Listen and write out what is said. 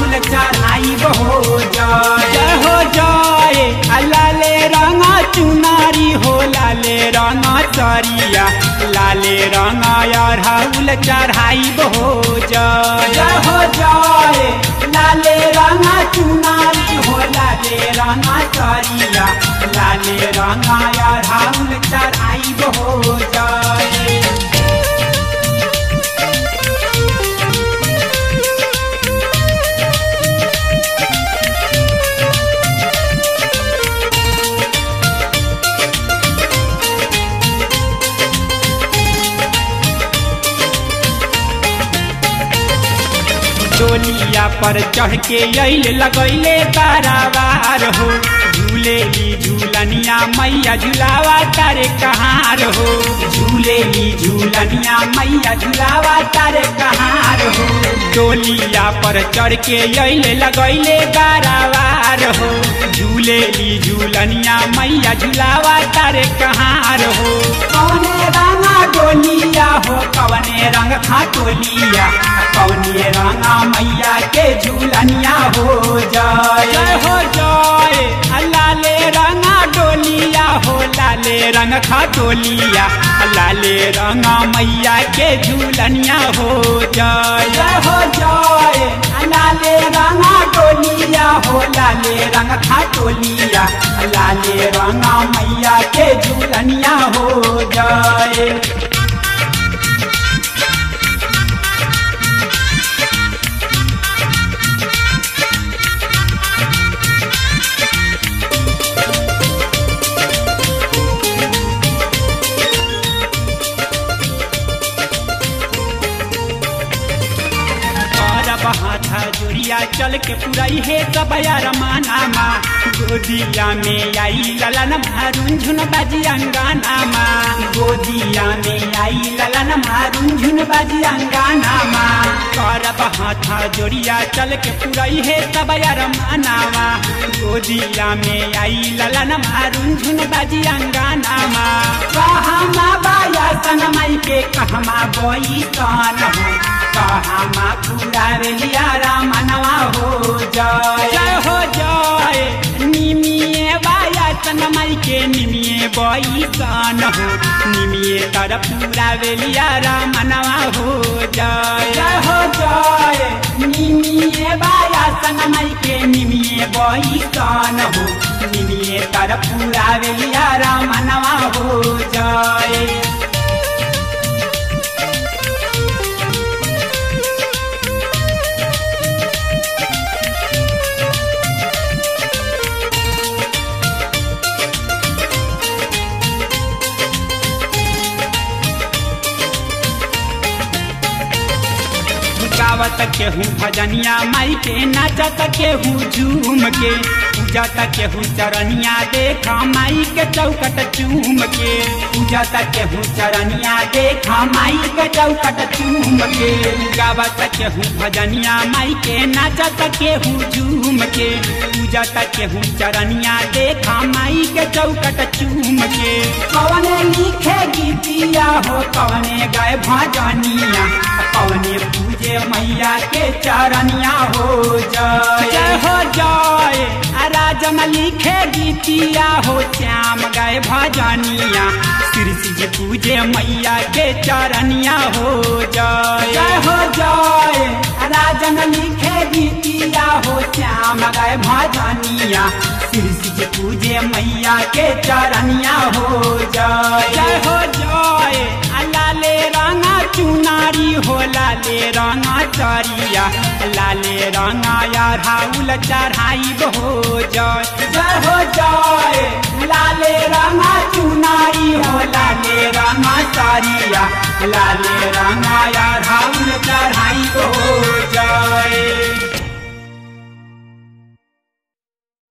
राहुल चढ़ाई हो जय जय हो जय लाले रंगा चुनारी हो लाले रंगा चरिया लाले रंगा राहुल चढ़ाई हो जय जय हो जय लाले रंगा चुनारी हो लाले रंगा चरिया लाले रंगा राहुल चढ़ाई हो जय डोलिया पर चढ़ के अल लगैले तारावार हो झूलेली झूलनिया मैया झुलावा तारे कहार हो झूलेली झूलनिया मैया झुलावा तारे कहार हो डोलिया पर चढ़ के अल लगैले तारावार हो झूलेली झूलनिया मैया झुलावा तारे कहार हो कौने रंगा डोलिया हो कवने रंग खाटोलिया कौने रंगा मैया के झूलनिया हो जय हो जय लाले रंगा डोलिया हो लाले रंग खाटोलिया लाले रंगा मैया के झूलनिया हो जय हो जय लाले रंगा डोलिया हो लाले रंग खाटोलिया लाले रंगा मैया के झूलनिया हो जय हाथा जोड़िया चल के पुरई हे सब यार माना मा गोदिया में आई ललन मारून झुन बाजी अंगाना मा गोदिया में आई ललन मारून झुन बाजी अंगाना मा करब हाथा जोड़िया चल के पुरई हे सब यार माना मा गोदिया में आई ललन मारून झुन बाजी अंगाना मा कहमा बाया सनमई के कहमा बोई कान हो कहमा पूरा लिया रामनवा हो जय जय हो जय निमिये बाया तनमई के निमिये बई कान हो निमिये तर पूरा लिया रामनवा हो जय जय हो जय निमिये बाया तनमई के निमिये बई कान हो निमिये तर पूरा लिया रामनवा हो जय गावत केहू भजनिया माई के नाचत केहू झूम के पूजत केहू चरनिया देखा माई के चौकट चूम के पूजत केहू चरनिया देखा माई के चौकट चूम के गावत केहू भजनिया माई के नाचत केहू झूम के पूजत केहू चरनिया देखा माई के चौकट चूम के कवने लिखे गीतिया हो कवने गए भजनिया कवने पूजे मैया के चरनिया हो जय जय हो जय राजन लिखे गीतिया हो श्याम गए भजनिया कृषि जी पूजे मैया के चरनिया हो जय जय हो जय राजन लिखे गीतिया हो श्याम गए भजनिया कृषि जी पूजे मैया के चरनिया हो जय जय हो जय लाले रंगा चुनारी हो लाले रंगा चरिया लाले रंगा यार हाउल चढ़ाई हो जय जय हो जय लाले रंगा चुनारी हो लाले रंगा चरिया लाले रंगा यार हाउल चढ़ाई हो जय